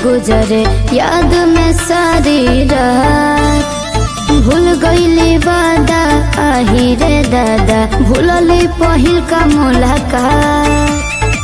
गुजरे याद में सारी रात भूल गईली वादा आही रे दादा भूलली पहिल का मुलाकात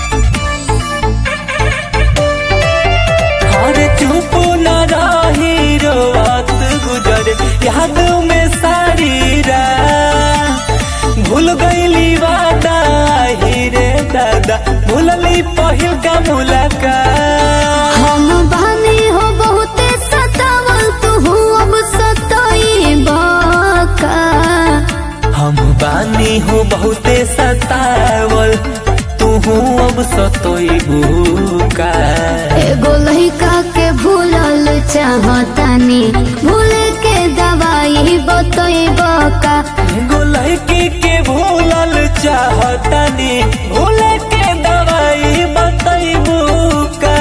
अरे चुप न रही रोवत गुजर याद में सारी रात भूल गईली वादा ही रे दादा भूलली पहिल का मुलाकात हम बानी हो बहुते सतावल तू अब सताई बाका हम बानी हो बहुते सतावल तू अब सतोइबू का एगो लइका के भूलल चाहतानी भूल के दवाई बतैब का एगो लड़की के भूलल चाहतनी भूल के दवाई बतैबू का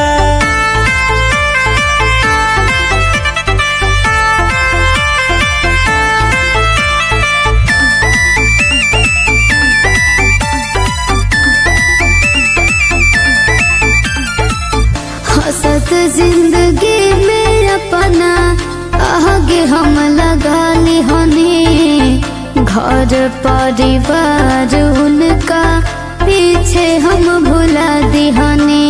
हसत जिंदगी में अपना आगे हम लगा हनी घर परिवार उनका पीछे हम भुला दिहनी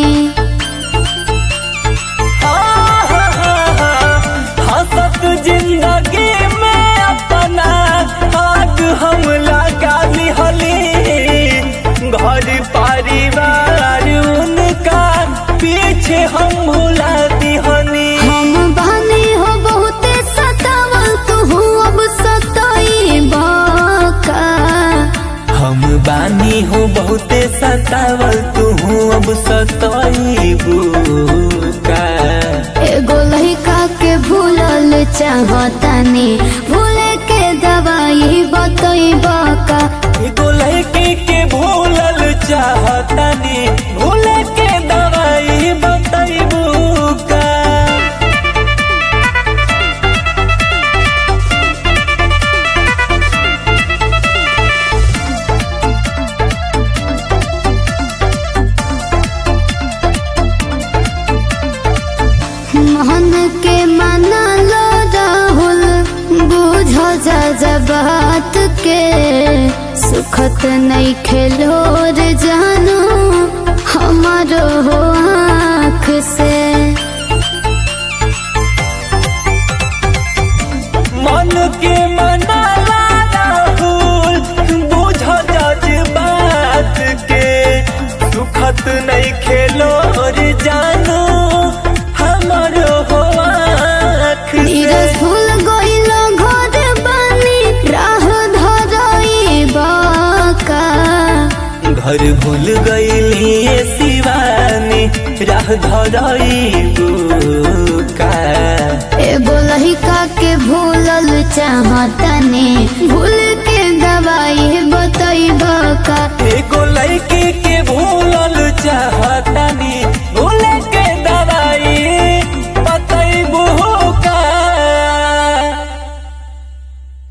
हसत जिंदगी में अपना आग हम लगा लिहली घर परिवार उनका पीछे हम भुला दिहनी हम बानी हो बहुते सतावल तू अब सताई बाका हम बानी हो बहुते सतावल तू अब सतईबू का एगो लइका के भूलल चाहतानी भूले के दवाई बतैब का एगो लड़की के भूलल चाहतनी भूल के दवाई बतैबू का मन के मना लो राहुल बुझ जा बात के सुखत नहीं खेलोर जानो हमारो हो आँख से मन के मनाला राहुल बुझ जज बात के सुखत नहीं खेलो रे जानो हमारो हो आँख नीरज से फूल गइलो घर बानी राह धरई बाका घर भूल गईली शिवानी राह धरईबू का एगो लहिका के भूलल चाहतनी भूल